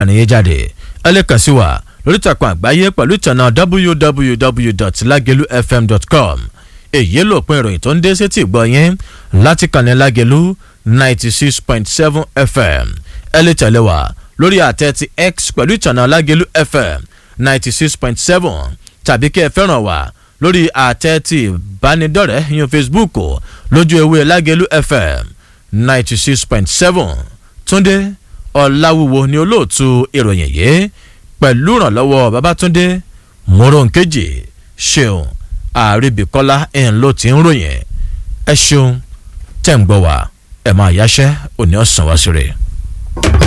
nìyẹn jáde ẹ lè kàn sí wa lórí ìtàkùn àgbáyé pẹ̀lú ìtànà www.lagelufm.com èyí ló pin ìròyìn tó ń dé sétí ìgbọ́ yín láti kànnì lágẹ̀lú ninety six point seven fm ẹ lè tẹ̀lé wa lórí àtẹ ti x pẹ̀lú ìtànà lágẹ̀lú fm ninety six point seven tàbí kí ẹ fẹ́ràn wa lórí àtẹ ti ìbánidọ́rẹ̀ẹ́ yín facebook lójú ewé lágẹ̀lú fm ninety six point seven túndé ọ̀làwúwo ni olóòtú ìròyìn yìí pẹ̀lú ìrànlọ́wọ́ babatunde moronkeji ṣeun àríbíkọ́lá ẹ̀ ń ló ti ń ròyìn ẹ ṣeun tẹ̀ ń gbọ́ wá ẹ̀ máa yáṣẹ́ òní ọ̀sán wá sí rẹ̀.